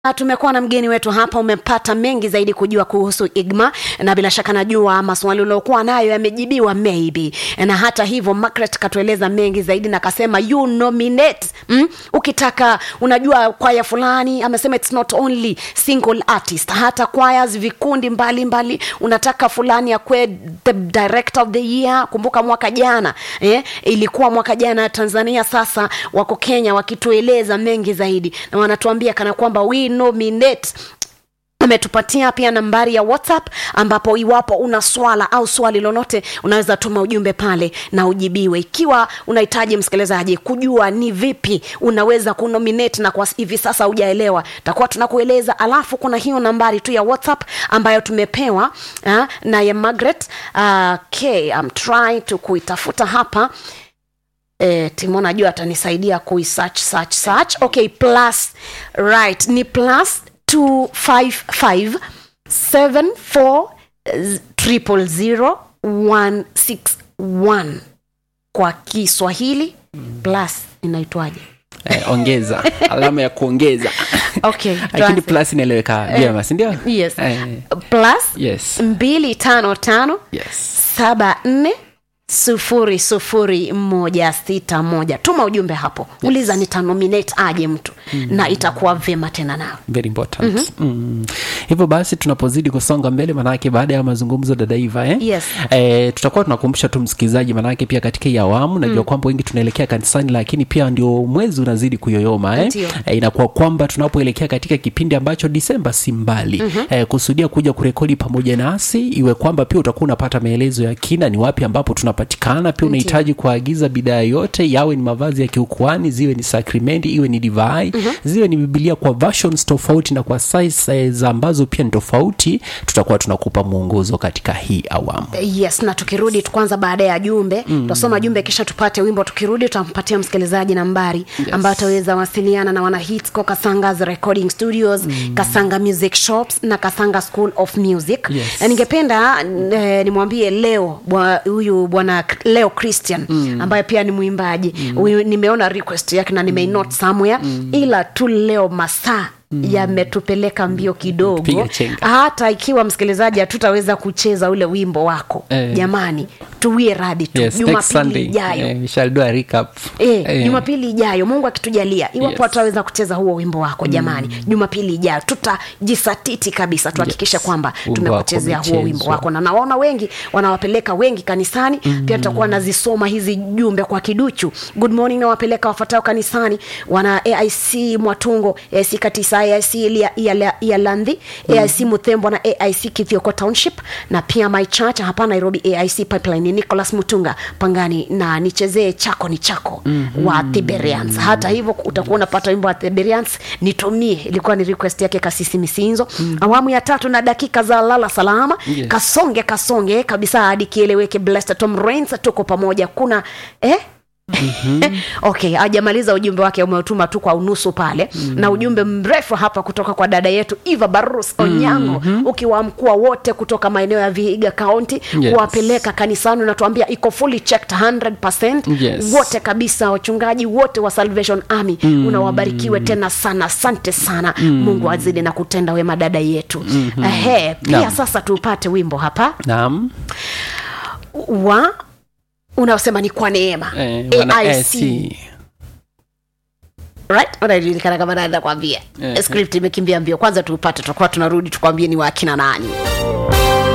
tumekuwa na mgeni wetu hapa umepata mengi zaidi kujua kuhusu igma na bila shaka najua maswali uliokuwa nayo yamejibiwa maybe na hata hivyo Margaret katueleza mengi zaidi na akasema you nominate mm? ukitaka unajua kwaya fulani amesema it's not only single artist hata choirs vikundi mbalimbali mbali. unataka fulani akwe the director of the year kumbuka mwaka jana eh? ilikuwa mwaka jana tanzania sasa wako kenya wakitueleza mengi zaidi na wanatuambia kana kwamba we nominate ametupatia pia nambari ya whatsapp ambapo iwapo una swala au swali lolote unaweza tuma ujumbe pale na ujibiwe ikiwa unahitaji msikilizaji kujua ni vipi unaweza kunominate na kwa hivi sasa hujaelewa takuwa tunakueleza alafu kuna hiyo nambari tu ya whatsapp ambayo tumepewa uh, na ya margaret uh, okay, I'm trying to kuitafuta hapa eh, timo najua atanisaidia kuisearch search search okay plus right ni plus 255 74 triple zero one six one kwa kiswahili plus inaitwaje eh, ongeza alama ya kuongeza okay lakini tuanze. plus inaeleweka vyema sindio yes eh, plus yes mbili tano tano yes saba nne sufuri sufuri moja sita moja tuma ujumbe hapo yes. uliza nitanominate aje mtu mm. na itakuwa vyema tena nawe very important mm-hmm. mm. hivyo basi tunapozidi kusonga mbele manake baada ya mazungumzo dadaiva eh? Yes. eh, tutakuwa tunakumbusha tu msikilizaji manake pia katika hii awamu najua mm. kwamba wengi tunaelekea kanisani lakini pia ndio mwezi unazidi kuyoyoma eh? Ndio. eh, inakuwa kwamba tunapoelekea katika kipindi ambacho disemba si mbali mm-hmm. eh, kusudia kuja kurekodi pamoja nasi iwe kwamba pia utakuwa unapata maelezo ya kina ni wapi ambapo tunapatikana pia unahitaji kuagiza bidhaa yote yawe ni mavazi ya kiukuani ziwe ni sakrimenti iwe ni divai mm-hmm. ziwe ni bibilia kwa versions tofauti na kwa size ambazo pia ni tofauti tutakuwa tunakupa mwongozo katika hii awamu yes na tukirudi tu kwanza baada ya jumbe mm. tutasoma jumbe kisha tupate wimbo tukirudi tutampatia msikilizaji nambari yes. ambayo ataweza wasiliana na wana hitsco kasangas recording studios mm. kasanga music shops na kasanga school of music Yes. na ningependa eh, nimwambie leo bwa- huyu bwana leo christian mm. ambaye pia ni mwimbaji huyu nimeona request yake na nimeinot somewhere ila tu leo masaa yametupeleka mbio kidogo Piga chenga. hata ikiwa msikilizaji hatutaweza kucheza ule wimbo wako Eh. jamani tuwie radi tu yes, next jumapili Sunday, ijayo eh, we shall do a recap. Eh, Eh, jumapili ijayo mungu akitujalia iwapo Yes. ataweza kucheza huo wimbo wako jamani jumapili ijayo tutajisatiti kabisa tuhakikishe Yes. kwamba Wimbo tumekuchezea wako huo wimbo umechezwa. wako na nawaona wengi wanawapeleka wengi kanisani mm. pia tutakuwa nazisoma hizi jumbe kwa kiduchu good morning nawapeleka wafuatao kanisani wana aic mwatungo aic katisa aic Ilia- Iala- ialandhi aic muthembo na aic kithioko township na pia my church hapa nairobi aic pipeline nicholas mutunga pangani na nichezee chako ni chako mm-hmm. wa thiberians hata hivyo utakuwa unapata wimbo wa thiberians nitumie ilikuwa ni request yake kasisi misinzo mm. awamu ya tatu na dakika za lala salama Yes. kasonge kasonge kabisa hadi kieleweke blessed tom rains tuko pamoja kuna eh Mm-hmm. okay ajamaliza ujumbe wake umeutuma tu kwa unusu pale mm-hmm. na ujumbe mrefu hapa kutoka kwa dada yetu eva barus onyango mm-hmm. ukiwaamkua wote kutoka maeneo ya vihiga kaunti Yes. kuwapeleka kanisani unatuambia iko fully checked 100% Yes. wote kabisa wachungaji wote wa salvation army mm. unawabarikiwe tena sana asante sana mm. mungu azidi na kutenda wema dada yetu mm-hmm. Ehe, pia Naam. sasa tupate wimbo hapa naam wa unaosema ni kwa neema eh, wana AIC. AC. right unajulikana kama nani nakwambia Eh, script imekimbia mbio kwanza tupate tutakuwa tunarudi tukwambie ni wakina nani